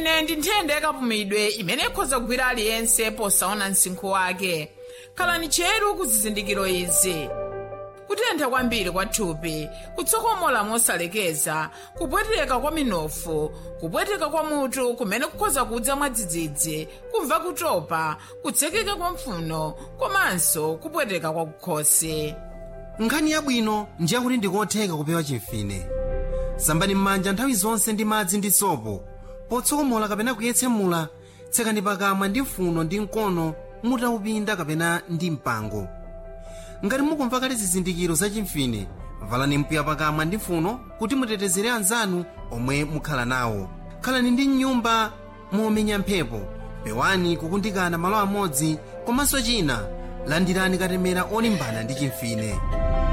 chimfine ndi nthenda yakapumidwe imene ikhoza kugwira aliyense posaona msinkhu wake khalani cheru ku zizindikiro izi kutentha kwambiri kwa thupi kutsokomola mosalekeza kupweteka kwa minofu kupweteka kwa mutu kumene kukhoza kudza mwadzidzidzi kumva kutopa kutsekeka kwa mpfuno komanso kupweteka kwa kukhosi nkhani yabwino ndi yakuti ndikotheka kupewa chimfine sambani m'manja nthawi zonse ndi madzi ndi sopo potsokomola kapena kuyetsemula tsekani pakamwa ndi mfuno ndi mkono mutaupinda kapena ndi mpango ngati mukumva kale zizindikiro za chimfine valani mpiya pakamwa ndi mfuno kuti mutetezere anzanu omwe mukhala nawo khalani ndi mnyumba momenya mphepo pewani kukundikana malo amodzi komanso china landirani katemera olimbana ndi chimfine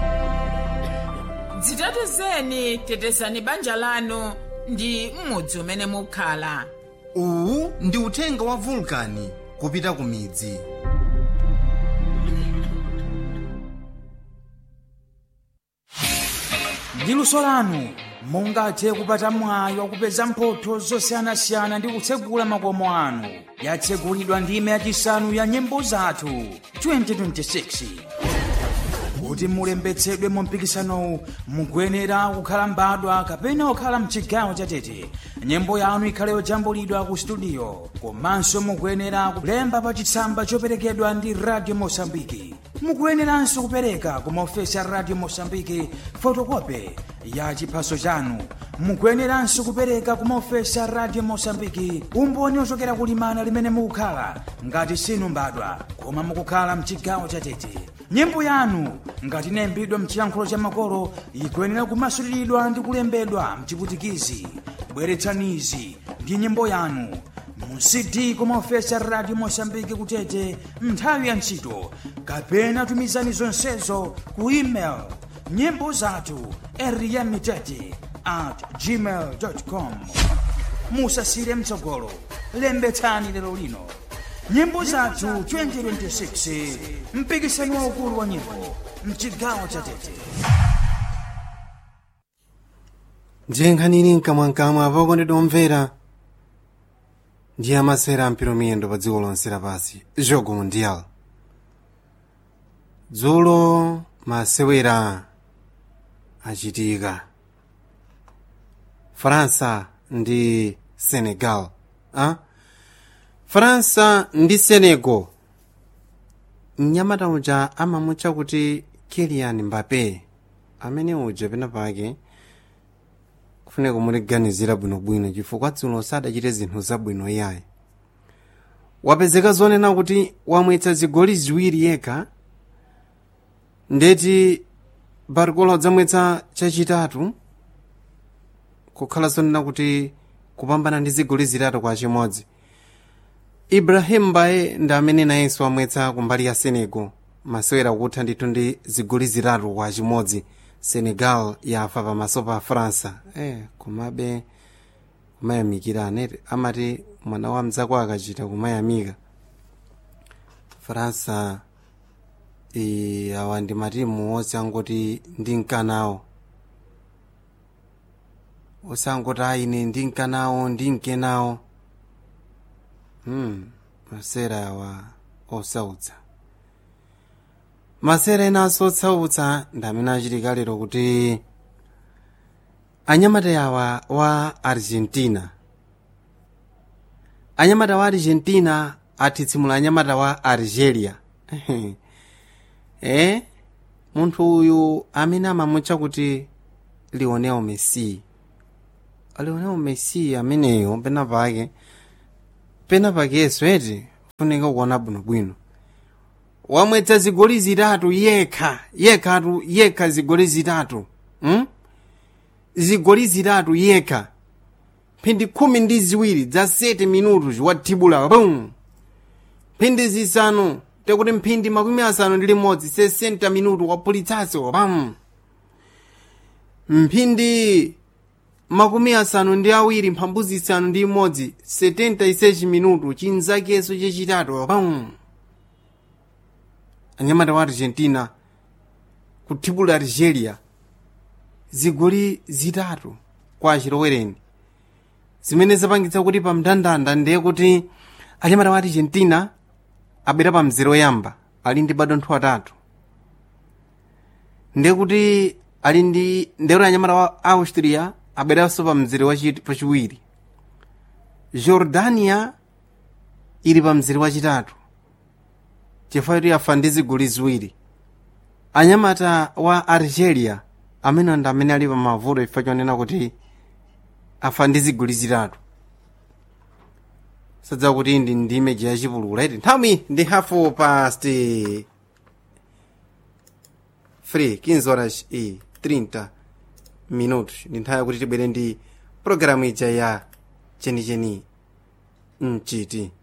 dzitetezeni tetezani banja lanu ndi m'mudzi umene mukhala uwu ndi uthenga wa vulkani kupita ku midzi ndi luso lanu mungathe kupata mwayi wakupeza mphotho zosiyanasiyana ndi kutsegula makomo anu yatsegulidwa ndime yachisanu ya nyimbo zathu 2026 kuti mulembetsedwe mu mpikisanowu mukuyenera kukhala mbadwa kapena kukhala mchigawo chatete nyimbo yanu ikhale yojambulidwa ku studio komanso mukuyenera kulemba pa chitsamba choperekedwa ndi radio mosambiki mukuyeneranso kupereka ku maofesi a radio mosambiki fotokope ya chiphaso chanu mukuyeneranso kupereka ku maofesi a radio mosambiki umboni ochokera kulimana limene mukukhala ngati sinu mbadwa koma mukukhala mchigawo chatete nyimbo yanu ngati inayimbidwa mchiyankhulo cha makolo ikuyenera kumasuliridwa ndi kulembedwa mchiputikizi bweretsanizi ndi nyimbo yanu mu cd kumaofesi a radio mosambiki kutete nthawi ya ntchito kapena tumizani zonsezo ku email nyimbo zathu eriyamitete at gmail com musasire mtsogolo lembetsani lero lino nyimbo zathu 2026 mpikisano waukulu wa nyimbo mchigawo cha tete ndiye nkhani ili mkamwamkamwa apakondedwa omvera ndiye amasera ampiro miyendo pa dziko lonse lapansi jogo mundial dzulo masewera achitika faransa ndi senegal ah? faransa ndi senegal mnyamata uja amamutcha kuti kilian mbape amene uja pena pake kufuneka kumuliganizira bwinobwino chifukwa dzulo sadachite zinthu zabwino yayi wapezeka zonena kuti wamwetsa zigoli ziwiri yekha ndeti barcola udzamwetsa chachitatu kukhala zonena kuti kupambana ndi zigoli zitatu kwa chimodzi ibrahim mbaye ndi amene nayenso amwetsa kumbali ya senegal masewera kutha ndithu ndi zigoli zitatu kwa chimodzi senegal yafa pamaso pa faransa eh, komabe kumayamikirana amati mwana wa mdzako akachita kumayamika faransa e, awa ndi matimu onse angoti ndi mkanawo osangoti aine ndi mkanawo ndi mkenawo hmm, masera awa osautsa masera enanso otsautsa ndi amene achitika lero kuti anyamata awa wa argentina anyamata wa argentina atitsimula anyamata wa algeria eh munthu uyu amene amamutcha kuti lionel messi lionel messi ameneyo pena pake pena pakenso eti funika kuona bwinobwino wamwetsa zigoli zitatu yekha yekhatu yekha zigoli zitatu hmm? zigoli zitatu yekha mphindi khumi ndi ziwiri za 7 minutu wathibula bum mphindi zisanu tekuti mphindi makumi asanu ndi limodzi 60 minutu wapulitsaso pam mphindi makumi asanu ndi awiri mphambu zisanu ndi imodzi 76 minutu chinzakeso chachitatu pam anyamata wa argentina kuthibula algeria zigoli zitatu kwa achilowereni zimene zapangitsa kuti pa mndandanda ndiye kuti anyamata wa argentina abwera pa mzere woyamba ali ndi madontho atatu ndiye kuti ali ndi ndero anyamata wa austria abweranso pa mzere wachi- wachiwiri jordania ili pa mzere wachitatu chifukwa kuti afa ndi zigoli ziwiri anyamata wa algeria amene ndi amene ali pa mavuto chifukwa chonena kuti afa ndi zigoli zitatu sadza kuti ndi ndi imeji yachipulula iti nthawi ndi hafu past 3 15 horas e 30 minutos ndi nthawi yakuti tibwere ndi programu ija ya chenicheni mchiti